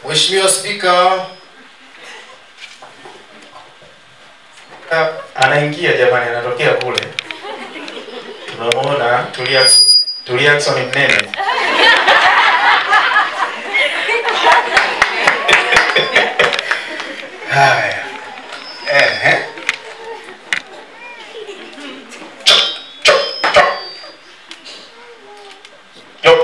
Mheshimiwa Spika, Ah, anaingia jamani, anatokea kule. Tunamwona Tulia Tulia Ackson mnene. Haya. Ehe. Yo.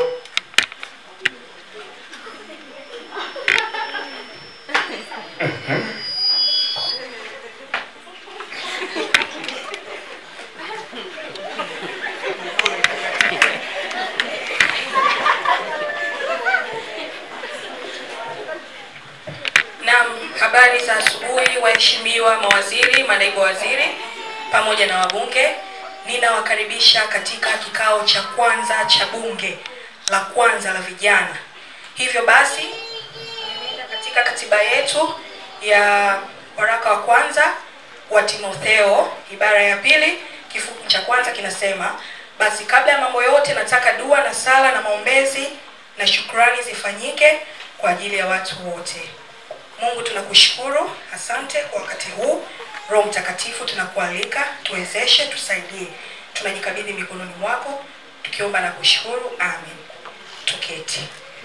Naam, habari za asubuhi waheshimiwa mawaziri, manaibu waziri pamoja na wabunge. Ninawakaribisha katika kikao cha kwanza cha bunge la kwanza la vijana. Hivyo basi, katika katiba yetu ya waraka wa kwanza wa Timotheo ibara ya pili kifungu cha kwanza kinasema, basi kabla ya mambo yote nataka dua na sala na maombezi na shukrani zifanyike kwa ajili ya watu wote. Mungu tunakushukuru, asante kwa wakati huu. Roho Mtakatifu tunakualika, tuwezeshe, tusaidie. Tunajikabidhi mikononi mwako tukiomba na kushukuru, amen. Tuketi.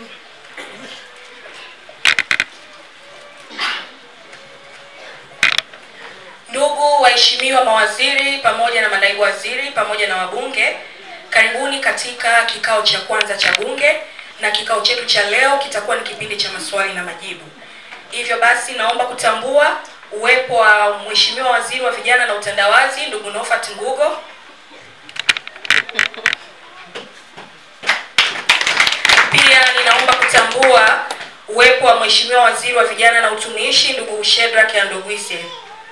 Ndugu waheshimiwa mawaziri pamoja na manaibu waziri pamoja na wabunge, karibuni katika kikao cha kwanza cha bunge, na kikao chetu cha leo kitakuwa ni kipindi cha maswali na majibu. Hivyo basi, naomba kutambua uwepo wa Mheshimiwa Waziri wa Vijana na Utandawazi, ndugu Nofat Ngugo. Pia ninaomba kutambua uwepo wa Mheshimiwa Waziri wa Vijana na Utumishi, ndugu Shedrack Andogwise.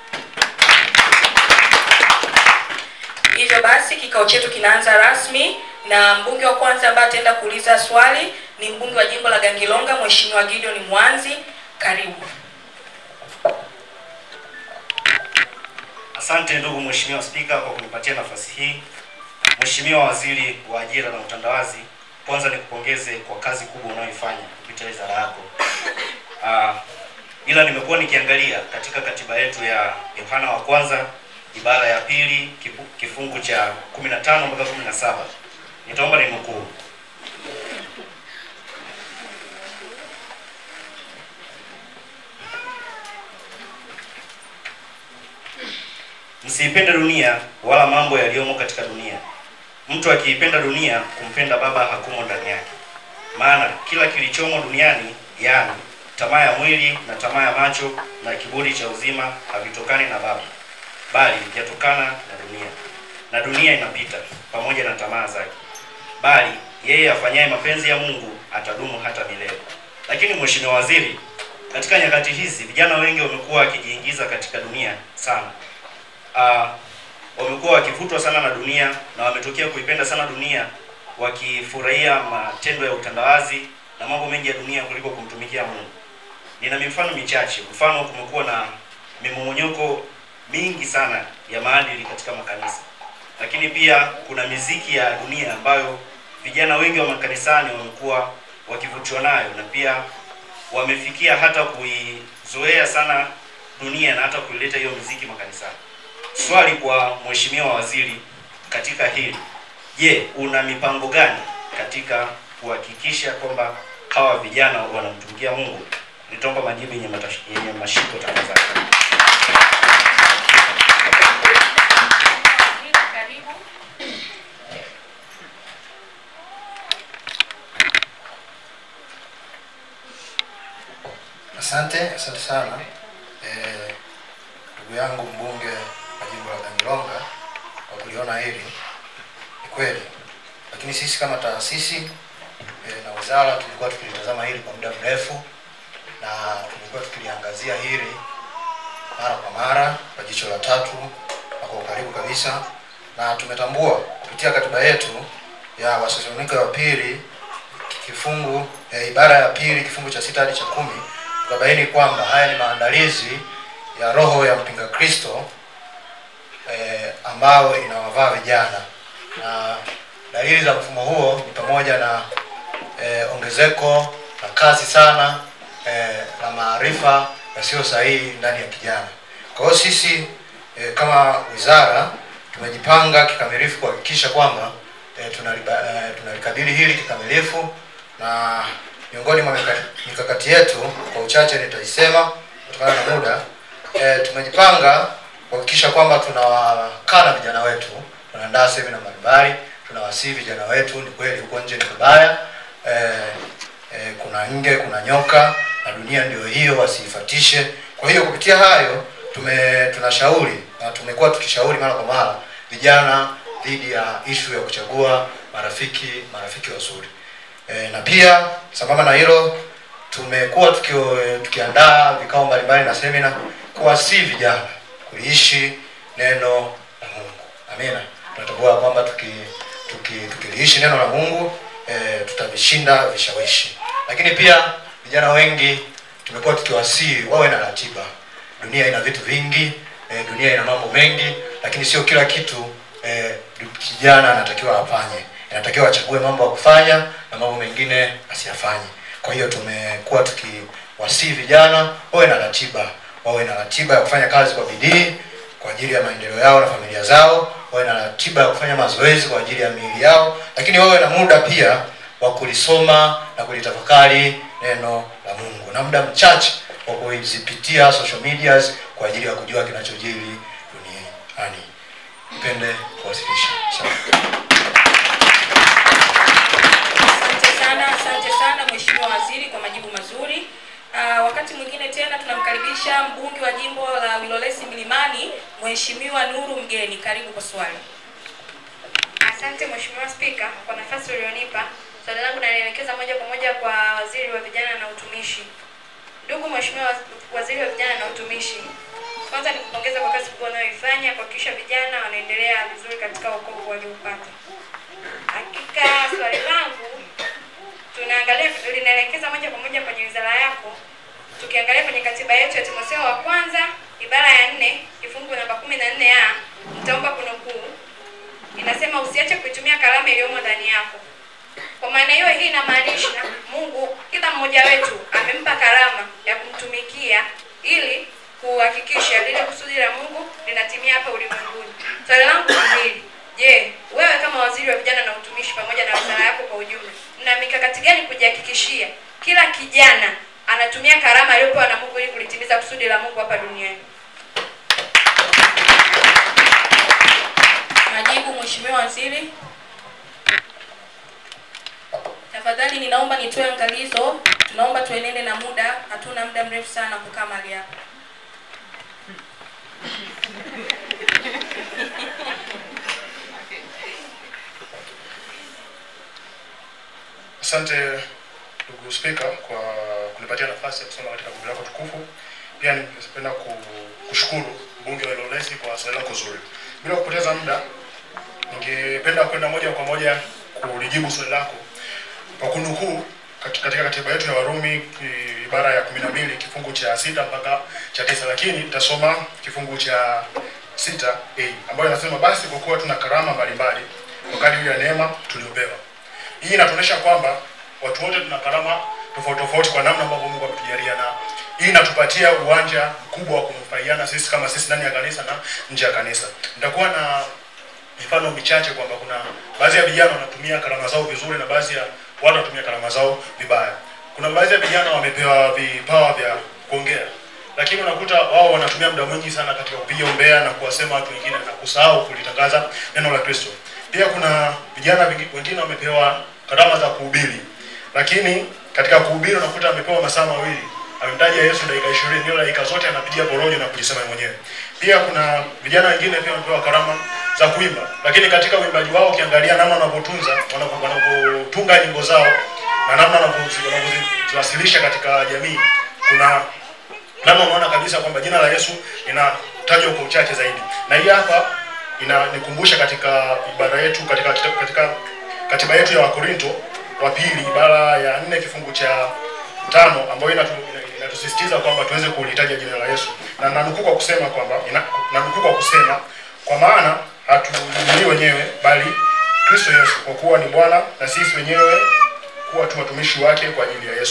Hivyo basi kikao chetu kinaanza rasmi na mbunge wa kwanza ambaye ataenda kuuliza swali ni mbunge wa jimbo la Gangilonga, Mheshimiwa Gideon Mwanzi. Karibu. Asante ndugu Mheshimiwa Spika kwa kunipatia nafasi hii. Mheshimiwa Waziri wa Ajira na Utandawazi, kwanza nikupongeze kwa kazi kubwa unayoifanya kupitia wizara yako. Uh, ila nimekuwa nikiangalia katika katiba yetu ya Yohana wa kwanza ibara ya pili kipu- kifungu cha 15 mpaka 17. Nitaomba ninukuu. Msiipende dunia wala mambo yaliyomo katika dunia. Mtu akiipenda dunia, kumpenda Baba hakumo ndani yake. Maana kila kilichomo duniani, yaani tamaa ya mwili na tamaa ya macho na kiburi cha uzima, havitokani na Baba, bali vyatokana na dunia. Na dunia inapita pamoja na tamaa zake, bali yeye afanyaye mapenzi ya Mungu atadumu hata milele. Lakini Mheshimiwa Waziri, katika nyakati hizi vijana wengi wamekuwa wakijiingiza katika dunia sana uh, wamekuwa wakivutwa sana na dunia na wametokea kuipenda sana dunia wakifurahia matendo ya utandawazi na mambo mengi ya dunia kuliko kumtumikia Mungu. Nina mifano michache. Mfano, kumekuwa na mimomonyoko mingi sana ya maadili katika makanisa, lakini pia kuna miziki ya dunia ambayo vijana wengi wa makanisani wamekuwa wakivutiwa nayo na pia wamefikia hata kuizoea sana dunia na hata kuileta hiyo miziki makanisani. Swali kwa Mheshimiwa Waziri katika hili, je, una mipango gani katika kuhakikisha kwamba hawa vijana wanamtumikia Mungu? Nitaomba majibu yenye matash- yenye mashiko tafadhali. Karibu. asante asante sana Eh, ndugu yangu mbunge wa jimbo la Gangilonga kwa kuliona hili. Ni kweli, lakini sisi kama taasisi eh, na wizara tulikuwa tukilitazama hili kwa muda mrefu na tulikuwa tukiliangazia hili mara kwa mara kwa jicho la tatu na kwa ukaribu kabisa, na tumetambua kupitia katiba yetu ya Wathesalonike wa pili kifungu eh, ibara ya pili kifungu cha sita hadi cha kumi tukabaini kwamba haya ni maandalizi ya roho ya mpinga Kristo eh, ambayo inawavaa vijana, na dalili za mfumo huo ni pamoja na eh, ongezeko la kasi sana eh, la maarifa yasiyo sahihi ndani ya kijana. Kwa hiyo sisi eh, kama wizara tumejipanga kikamilifu kuhakikisha kwamba eh, tunaliba, eh, tunalikabili hili kikamilifu na miongoni mwa mika- mikakati yetu kwa uchache nitaisema kutokana na muda e, tumejipanga kuhakikisha kwamba tunawakaa na vijana wetu tunaandaa semina mbalimbali tunawasihi vijana wetu ni kweli huko nje ni kubaya e, e, kuna nge kuna nyoka na dunia ndio hiyo wasiifatishe kwa hiyo kupitia hayo tume tunashauri na tumekuwa tukishauri mara kwa mara vijana dhidi ya ishu ya kuchagua marafiki marafiki wazuri e, na pia sambamba na hilo tumekuwa tukio, tukiandaa vikao mbalimbali na semina kuwasii vijana kuliishi neno la Mungu. Amina. Tunatambua kwamba tuki, tuki, tukiliishi neno la Mungu e, tutavishinda vishawishi. Lakini pia vijana wengi tumekuwa tukiwasii wawe na ratiba. Dunia ina vitu vingi e, dunia ina mambo mengi, lakini sio kila kitu e, kijana anatakiwa afanye. Inatakiwa achague mambo ya kufanya na mambo mengine asiyafanye. Kwa hiyo tumekuwa tukiwasii vijana wawe na ratiba, wawe na ratiba ya kufanya kazi kwa bidii kwa ajili ya maendeleo yao na familia zao, wawe na ratiba ya kufanya mazoezi kwa ajili ya miili yao, lakini wawe na muda pia wa kulisoma na kulitafakari neno la Mungu na muda mchache wa kuzipitia social medias kwa ajili ya kujua kinachojiri duniani. Nipende kuwasilisha. Asante. Asante sana, asante sana Mheshimiwa Waziri kwa majibu mazuri. Uh, wakati mwingine tena tunamkaribisha mbunge wa jimbo la Wilolesi Milimani Mheshimiwa Nuru Mgeni. Karibu kwa swali. Asante Mheshimiwa Spika kwa nafasi ulionipa. Swali langu nalielekeza moja kwa moja kwa Waziri wa Vijana na Utumishi. Ndugu Mheshimiwa Waz- Waziri wa Vijana na Utumishi, kwanza nikupongeza kwa kazi kubwa unayoifanya kuhakikisha vijana wanaendelea vizuri katika wokovu walioupata. Hakika swali langu tunaangalia linaelekeza moja kwa moja kwenye wizara yako. Tukiangalia kwenye katiba yetu ya Timotheo wa kwanza ibara ya nne kifungu namba kumi na nne a nitaomba kunukuu inasema usiache kuitumia karama iliyomo ndani yako. Kwa maana hiyo, hii inamaanisha Mungu kila mmoja wetu amempa karama ya kumtumikia ili kuhakikisha lile kusudi la Mungu linatimia hapa ulimwenguni. Swali langu ni hili: je, wewe kama waziri wa vijana na utumishi pamoja na wizara yako kwa ujumla, mna mikakati gani kujihakikishia kila kijana anatumia karama aliyopewa na Mungu ili kulitimiza kusudi la Mungu hapa duniani? Majibu Mheshimiwa Waziri. Tafadhali ninaomba nitoe angalizo, tunaomba tuenende na muda, hatuna muda mrefu sana kukaa mahali hapa. Asante ndugu Spika kwa kunipatia nafasi ya kusoma katika bunge lako tukufu. Pia ningependa ku- kushukuru mbunge wa Ilolesi kwa swali lako zuri. Bila kupoteza muda, ningependa kwenda moja kwa moja kulijibu swali lako kwa kunukuu kat- katika katiba yetu ya Warumi ki- ibara ya kumi na mbili kifungu cha sita mpaka cha tisa, lakini nitasoma kifungu cha sita a ambayo inasema basi kwa kuwa tuna karama mbalimbali kwa kadiri ya neema tuliopewa hii inatuonyesha kwamba watu wote tuna karama tofauti tofauti kwa namna ambavyo Mungu ametujalia, na hii inatupatia uwanja mkubwa wa kunufaiana sisi kama sisi ndani ya kanisa na nje ya kanisa. Nitakuwa na mifano michache kwamba kuna baadhi ya vijana wanatumia karama zao vizuri na baadhi ya watu wanatumia karama zao vibaya. Kuna baadhi ya vijana wamepewa vipawa vya kuongea, lakini unakuta wao wanatumia muda mwingi sana katika kupiga umbea na kuwasema watu wengine na kusahau kulitangaza neno la Kristo. Pia kuna vijana wengi- wengine wamepewa karama za kuhubiri, lakini katika kuhubiri unakuta amepewa masaa mawili amemtaja Yesu dakika ishirini, hiyo dakika zote anapigia porojo na kujisema mwenyewe. Pia kuna vijana wengine pia wamepewa karama za kuimba, lakini katika uimbaji wao ukiangalia namna wanavyotunza wanavyo- wanavyotunga nyimbo zao na namna wanavyozi- wanavyoziwasilisha katika jamii, kuna namna unaona kabisa kwamba jina la Yesu linatajwa kwa uchache zaidi, na hii hapa inanikumbusha katika ibara yetu katika, katika, katika katiba yetu ya Wakorinto wa pili ibara ya nne kifungu cha tano ambayo inatu, ina- inatusisitiza kwamba tuweze kulitaja jina la Yesu, na nanukuu kwa kusema kwamba ina- nanukuu kwa kusema kwa maana hatujihubiri wenyewe bali Kristo Yesu, kwa kuwa ni Bwana na sisi wenyewe kuwa tu watumishi wake kwa ajili ya Yesu. Kwa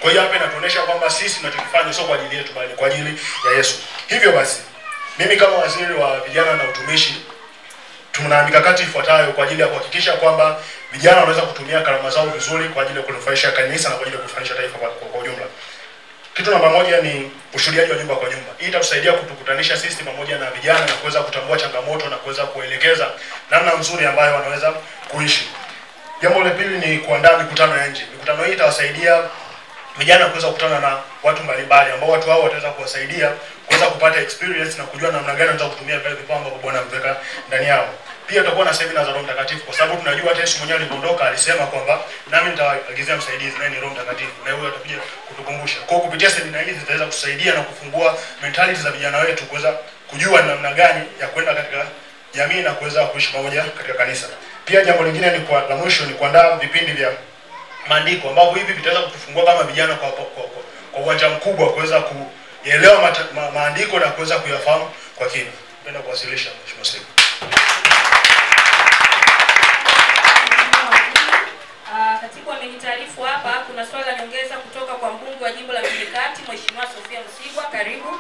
Kwa hiyo hapa inatuonyesha kwamba sisi tunachokifanya sio kwa ajili yetu bali kwa ajili ya Yesu. Hivyo basi, mimi kama waziri wa vijana na utumishi tuna mikakati ifuatayo kwa ajili ya kuhakikisha kwamba vijana wanaweza kutumia karama zao vizuri kwa ajili ya kunufaisha kanisa na kwa ajili ya kunufaisha taifa kwa, kwa, kwa ujumla. Kitu namba moja ni ushuhudiaji wa nyumba kwa nyumba. Hii itatusaidia kutukutanisha sisi pamoja na vijana na kuweza kutambua changamoto na kuweza kuelekeza namna nzuri ambayo wanaweza kuishi. Jambo la pili ni kuandaa mikutano ya nje. Mikutano hii itawasaidia vijana kuweza kukutana na watu mbalimbali ambao watu hao wataweza kuwasaidia kuweza kupata experience na kujua namna gani wanaweza kutumia vile vipawa ambavyo Bwana ameweka ndani yao. Pia tutakuwa na semina za Roho Mtakatifu kwa sababu tunajua hata Yesu mwenyewe alipoondoka alisema kwamba nami nitawaagizia msaidizi naye ni Roho Mtakatifu na huyo atakuja kutukumbusha. Kwa hiyo kupitia semina hizi zitaweza kusaidia na kufungua mentality za vijana wetu kuweza kujua namna gani ya kwenda katika jamii na kuweza kuishi pamoja katika kanisa. Pia jambo lingine ni kwa la mwisho ni kuandaa vipindi vya maandiko ambavyo hivi vitaweza kutufungua kama vijana kwa kwa, kwa, kwa uwanja mkubwa kuweza kuelewa mata- ma, maandiko na kuweza kuyafahamu kwa kina. Napenda kuwasilisha Mheshimiwa Spika. Ah, Katibu amenitaarifu hapa kuna swali la nyongeza kutoka kwa mbunge wa jimbo la Mjini Kati Mheshimiwa Sofia Msigwa, karibu.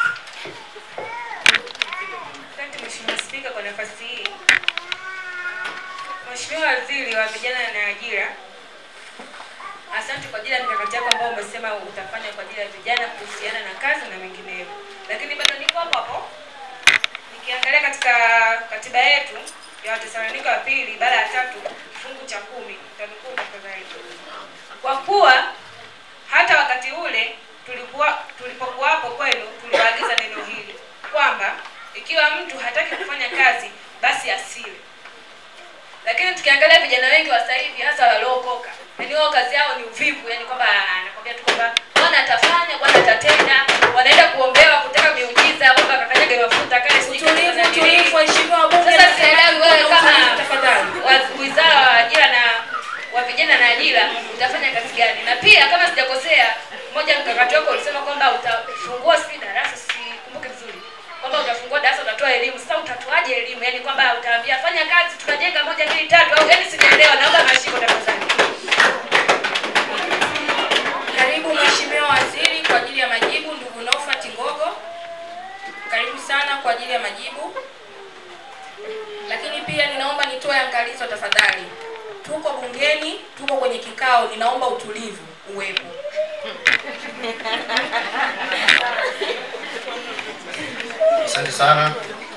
Asante Mheshimiwa Spika kwa nafasi hii. Mheshimiwa Waziri wa Vijana na Ajira, asante kwa ajili ya mikakati yako ambayo umesema utafanya kwa ajili ya vijana kuhusiana na kazi na mengineyo, lakini bado niko hapo hapo nikiangalia katika katiba yetu ya Watesalonika wa pili ibara ya tatu kifungu cha kumi tanukuu tafadhali, kwa kuwa hata wakati ule tulikuwa tulipokuwapo kwenu tuliwaagiza neno hili kwamba ikiwa mtu hataki kufanya kazi basi asile. Lakini tukiangalia vijana wengi wa sasa hivi hasa waliokoka, yani wao kazi yao ni uvivu, yani kwamba anakwambia tu kwamba Bwana atafanya, Bwana atatenda, wanaenda kuombewa kutaka miujiza, kwamba kakanyage mafuta kale sijui Utulivu, kafanya nini. utulivu, waheshimiwa wabunge. Sasa sielewi wewe kama tafadhali. wa- wizara wa ajira na wa vijana na ajira utafanya kazi gani? Na pia kama sijakosea, moja mkakati wako ulisema kwamba utafungua sijui darasa, sikumbuki vizuri, kwamba utafungua darasa, utatoa elimu. Sasa utatoaje elimu? Yani kwamba utaambia fanya kazi, tunajenga moja mbili tatu, au yani sijaelewa. Naomba mashiko tafadhali. Karibu Mheshimiwa Waziri kwa ajili ya majibu. Ndugu Nofat Ngogo, karibu sana kwa ajili ya majibu. Lakini pia ninaomba nitoe angalizo tafadhali, tuko bungeni, tuko kwenye kikao, ninaomba utulivu uwepo. Asante sana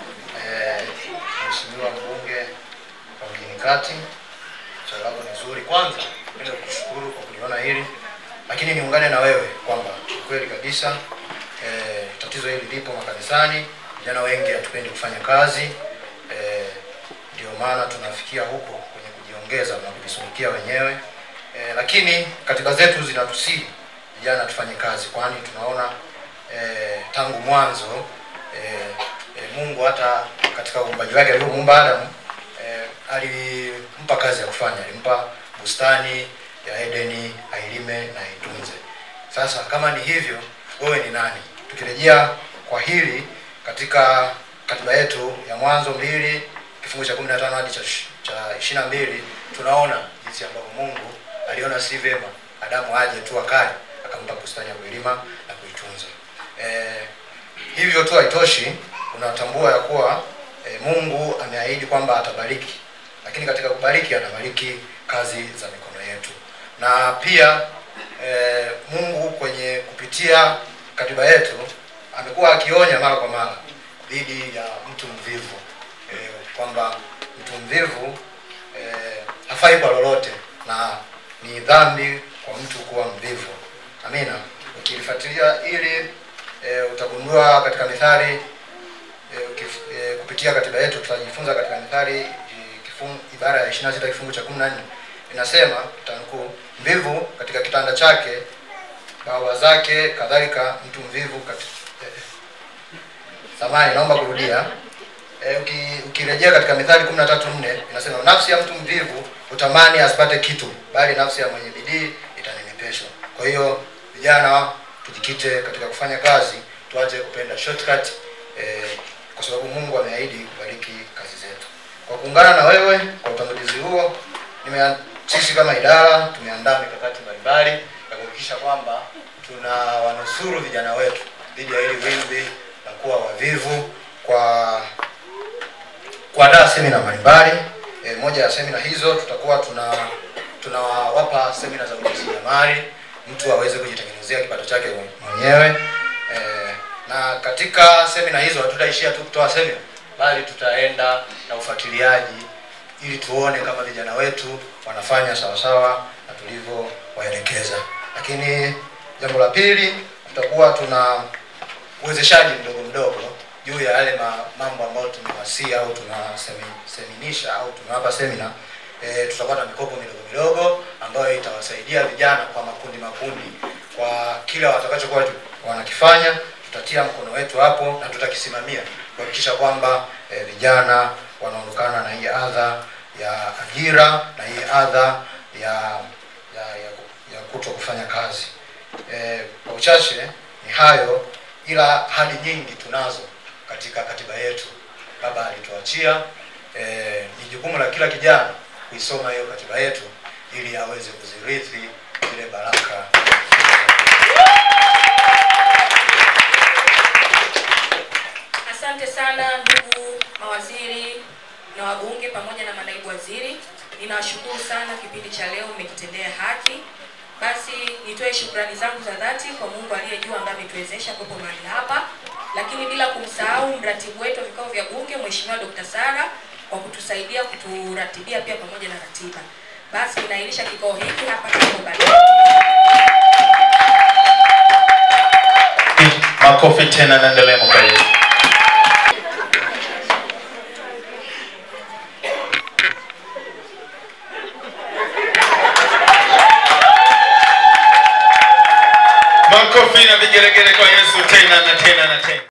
eh, Mheshimiwa mbunge wa Mjini Kati, swali lako ni zuri. Kwanza napenda kushukuru kwa kuliona hili, lakini niungane na wewe kwamba ni kweli kabisa eh, tatizo hili lipo makanisani. Vijana wengi hatupendi kufanya kazi eh, ndio maana tunafikia huko kwenye kujiongeza na kujisulukia wenyewe eh, lakini katiba zetu zinatusihi vijana tufanye kazi, kwani tunaona eh, tangu mwanzo eh, eh, Mungu hata katika uumbaji wake alivyomuumba Adamu eh, alimpa kazi ya kufanya, alimpa bustani ya Edeni ailime na aitunze. Sasa kama ni hivyo, wewe ni nani? Tukirejea kwa hili katika katiba yetu ya Mwanzo mbili kifungu cha 15 hadi cha ish- cha ishirini na mbili tunaona jinsi ambavyo Mungu aliona si vyema Adamu aje tu akae akampa bustani ya kuilima na kuitunza. Eh, hivyo tu haitoshi, unatambua ya kuwa e, Mungu ameahidi kwamba atabariki, lakini katika kubariki anabariki kazi za mikono yetu, na pia e, Mungu kwenye kupitia katiba yetu amekuwa akionya mara kwa mara dhidi ya mtu mvivu e, kwamba mtu mvivu e, hafai kwa lolote na ni dhambi kwa mtu kuwa mvivu. Amina. Ukilifuatilia ili e, utagundua katika Mithali e, ukif, e, kupitia katiba yetu tutajifunza katika Mithali e, kifungu, ibara ya 26 kifungu cha 14 inasema tanukuu, mvivu katika kitanda chake bawa zake kadhalika mtu mvivu katika e, samani, naomba kurudia e, uki, ukirejea katika Mithali 13:4 inasema nafsi ya mtu mvivu utamani asipate kitu, bali nafsi ya mwenye bidii itanenepeshwa. Kwa hiyo vijana tujikite katika kufanya kazi, tuache kupenda shortcut eh, kwa sababu Mungu ameahidi kubariki kazi zetu. Kwa kuungana na wewe kwa utangulizi huo, nime sisi kama idara tumeandaa mikakati mbalimbali ya kuhakikisha kuhakikisha kwamba tuna wanusuru vijana wetu dhidi ya hili wimbi la kuwa wavivu kwa kuandaa semina mbalimbali. E, moja ya semina hizo tutakuwa tuna tunawapa semina za ujasiriamali, mtu aweze kujitengenezea kipato chake mwenyewe. E, na katika semina hizo hatutaishia tu kutoa semina, bali tutaenda na ufuatiliaji ili tuone kama vijana wetu wanafanya sawasawa na tulivyowaelekeza. Lakini jambo la pili, tutakuwa tuna uwezeshaji mdogo mdogo juu ya yale ma, mambo ambayo tumewasia au tunaseminisha au tumewapa semina. E, tutakuwa na mikopo midogo midogo ambayo itawasaidia vijana kwa makundi makundi, kwa kile watakachokuwa wanakifanya tutatia mkono wetu hapo na tutakisimamia kuhakikisha kwamba e, vijana wanaondokana na hii adha ya ajira na hii adha ya ya, ya, ya kuto kufanya kazi. E, kwa uchache ni hayo, ila hadi nyingi tunazo katika katiba yetu. Baba alituachia e, ni jukumu la kila kijana kuisoma hiyo katiba yetu ili aweze kuzirithi zile baraka. Asante sana ndugu mawaziri na wabunge pamoja na manaibu waziri. Ninawashukuru sana, kipindi cha leo mmekitendea haki. Basi nitoe shukrani zangu za dhati kwa Mungu aliye juu ambaye ametuwezesha kuwepo mahali hapa, lakini bila kumsahau mratibu wetu wa vikao vya bunge Mheshimiwa Dr. Sara kwa kutusaidia kuturatibia pia pamoja na ratiba. Basi ninailisha kikao hiki hapa kama baadaye. Makofi tena, naendelea mkaili. Makofi na vigelegele kwa Yesu tena na tena na tena.